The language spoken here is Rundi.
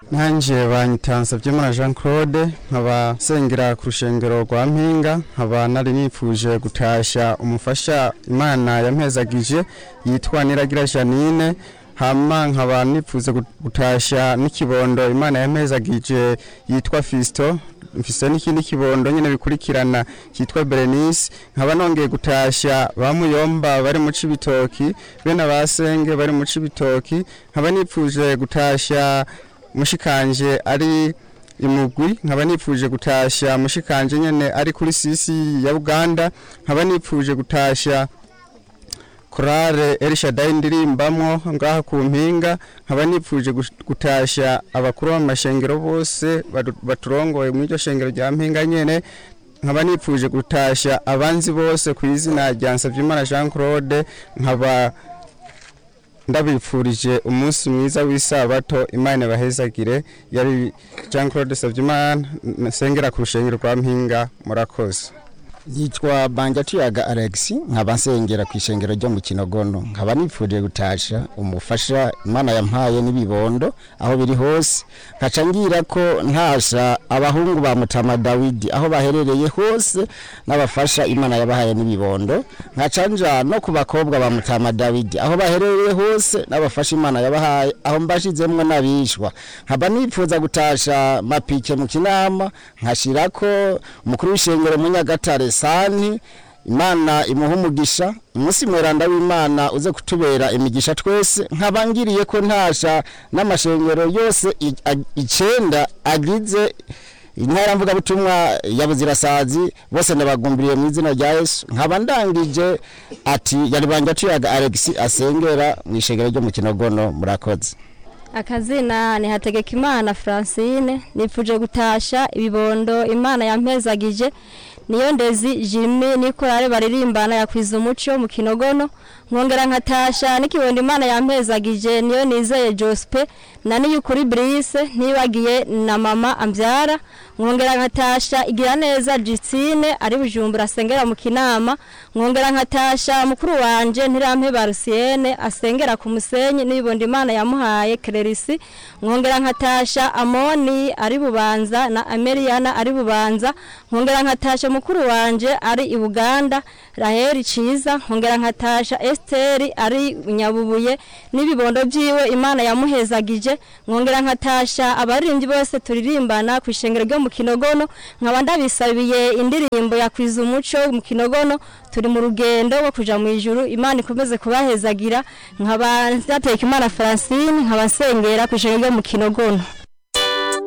nanjye banyitansa by'imana jean claude nkaba sengera ku rushengero rwa mpinga nkaba nari nifuje gutashya umufasha imana yampezagije yitwa niragira janine hama nkaba nifuza gutashya n'ikibondo imana yampezagije yitwa fisito mfise n'ikindi kibondo nyine bikurikirana cyitwa berenice nkaba nongeye gutashya bamuyomba bari mu cibitoki bene abasenge bari mu cibitoki nkaba nifuje gutashya mushikanje ari imugwi nkaba nifuje gutashya mushikanje nyene ari kuri sisi ya Uganda nkaba nifuje gutashya korale Elshadai ndirimbamwo ngaha ku mpinga nkaba nifuje gutashya abakuru b'amashengero bose baturongoye mu iryo shengero rya mpinga nyene nkaba nifuje gutashya abanzi bose ku izina rya Nsavyimana Jean Claude nkaba ndabifurije umunsi mwiza w'isabato imana bahezagire yari Jean Claude Savyimana nsengera ku rushengero rwa mpinga murakoze yitwa Banjatuyaga Alex nkaba nsengera ku ishengero ryo mu Kinogono nkaba nifuje gutasha umufasha Imana yampaye n'ibibondo aho biri hose nkaca ngira ko ntasha abahungu ba Mutama Dawidi aho baherereye hose n'abafasha Imana yabahaye n'ibibondo nkaca nja no ku bakobwa ba Mutama Dawidi aho baherereye hose n'abafasha Imana yabahaye aho mbashizemwe nabishwa nkaba nifuza gutasha mapike mu kinama nkashirako umukuru w'ishengero mu Nyagatare sani imana imuha umugisha umunsi mweranda w'imana uze kutubera imigisha twese nkabangiriye ko ntasha n'amashengero yose icenda agize intara mvugabutumwa ya buzirasazi bose ndabagumbiriye mu izina rya yesu nkaba ndangije ati yari banje tuyaga alex asengera mu ishengero ryo mu kinogono murakoze akazina ni hategekimana francine nifuje gutasha ibibondo imana yampezagije niyo ndezi jimmy nikorare baririmbana yakwiza umuco mu kinogono nkongera nkatasha n'ikibondo imana yampezagije niyo nizeye jospe na niyukuri brise nibagiye na mama ambyara nkongera nkatasha igira neza Justine ari bujumbura asengera mu kinama nkongera nkatasha mukuru wanje ntirampe barusiene asengera ku musenyi n'ibibondo imana yamuhaye Clarisse nkongera nkatasha Amoni ari bubanza na Ameriana ari bubanza nkongera nkatasha mukuru wanje ari i Buganda Raheli Ciza nkongera nkatasha Esther ari nyabubuye n'ibibondo byiwe imana yamuhezagije nkongera nkatasha abaririmbyi bose turirimbana ku ishengero ryo mu kinogono nkaba ndabisabiye indirimbo yakwiza umuco mu kinogono turi mu rugendo rwo kuja mu ijuru imana ikomeze kubahezagira nkaba nzateka imana Francine nkaba nsengera ku ishengero ryo mu kinogono